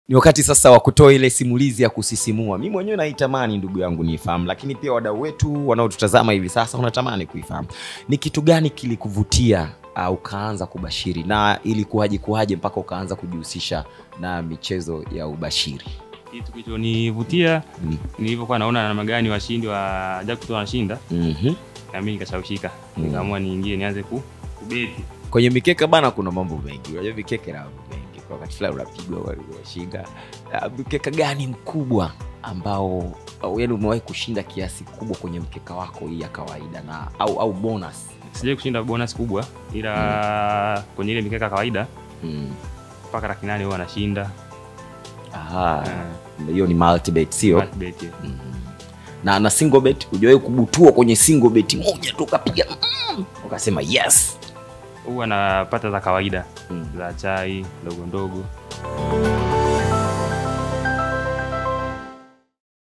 ni wakati sasa wa kutoa ile simulizi ya kusisimua mi mwenyewe naitamani ndugu yangu niifahamu lakini pia wadau wetu wanaotutazama hivi sasa wanatamani kuifahamu ni kitu gani kilikuvutia uh, ukaanza kubashiri na ilikuwaje kuwaje mpaka ukaanza kujihusisha na michezo ya ubashiri kitu kilichonivutia mm. nilivyokuwa naona namna gani washindi wa jackpot wanashinda mm-hmm. na mimi nikashawishika Mm. nikaamua niingie nianze ku kubeti kwenye mikeka bana kuna mambo mengi unajua mikeka na mambo mengi kwa wakati fulani unapigwa unashinda Ah, mkeka gani mkubwa ambao au yani umewahi kushinda kiasi kubwa kwenye mkeka wako hii ya kawaida na au au bonus sijai kushinda bonus kubwa ila kwenye ile mikeka ya kawaida mm. mpaka laki nane huwa anashinda Aha, hiyo ni multibet sio beti mm. na na single bet hujawahi kubutua kwenye single bet moja tu ukapiga mm, ukasema yes huwa napata za kawaida mm. za chai ndogo ndogo